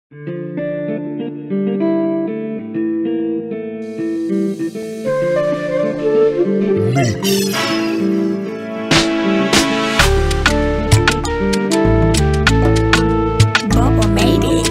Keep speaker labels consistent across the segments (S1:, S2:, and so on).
S1: Bobo made it.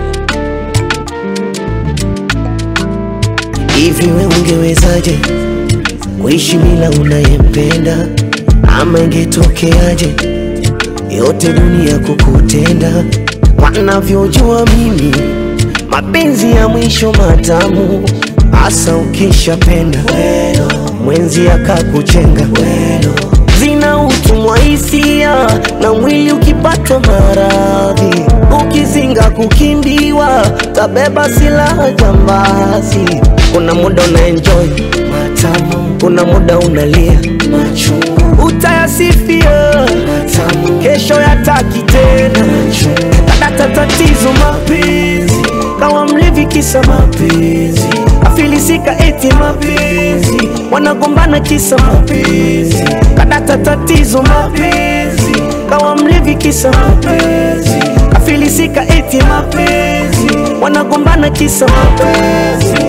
S2: Hivi we ungewezaje kuishi bila unayempenda, ama ingetokeaje yote dunia kukutenda? Wanavyojua mimi mapenzi ya mwisho matamu, hasa ukishapenda mwenzi akakuchenga zina utumwa hisia na mwili ukipatwa maradhi, ukizinga kukimbiwa, tabeba silaha jambazi. Kuna muda una enjoy matamu, kuna muda unalia machungu, utayasifia matamu, kesho yataki tena kadata tatizo mapenzi, kawa mlevi kisa mapenzi, afilisika eti mapenzi, wanagombana kisa mapenzi, kadata tatizo mapenzi, kawa mlevi kisa mapenzi, afilisika eti mapenzi, wanagombana kisa mapenzi.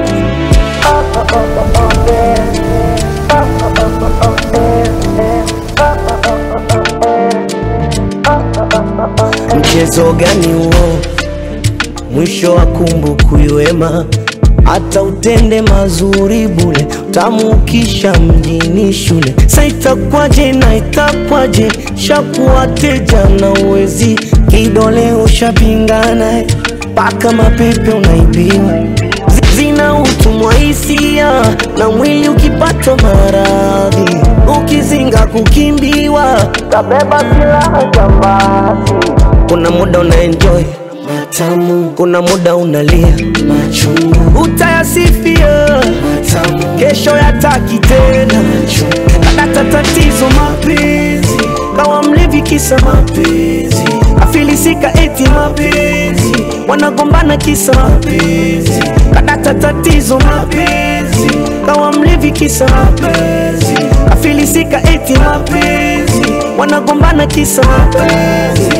S2: Mchezo gani huo? Mwisho wa kumbukumbu wema, hata utende mazuri bule, utamuukisha mjini shule. Sa itakwaje na itakwaje, shakuwa teja na uwezi, kidole ushapingana, mpaka mapepe unaibiwa Zi- zina utumwa hisia na mwili ukipatwa maradhi, ukizinga kukimbiwa, tabeba silaha jambazi. Kuna muda una enjoy matamu, kuna muda unalia machungu, utayasifia matamu, kesho yataki tena kadata tatizo mapenzi, kawa mlevi kisa mapenzi, afilisika eti mapenzi, wanagombana kisa mapenzi, kadata tatizo mapenzi, kawa mlevi kisa mapenzi, afilisika eti mapenzi, wanagombana kisa mapenzi.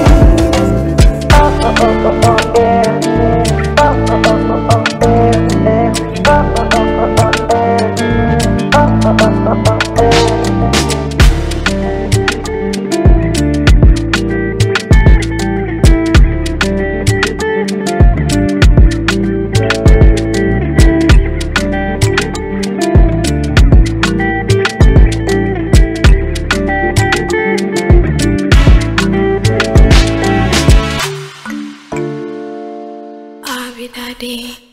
S1: I'll be that day.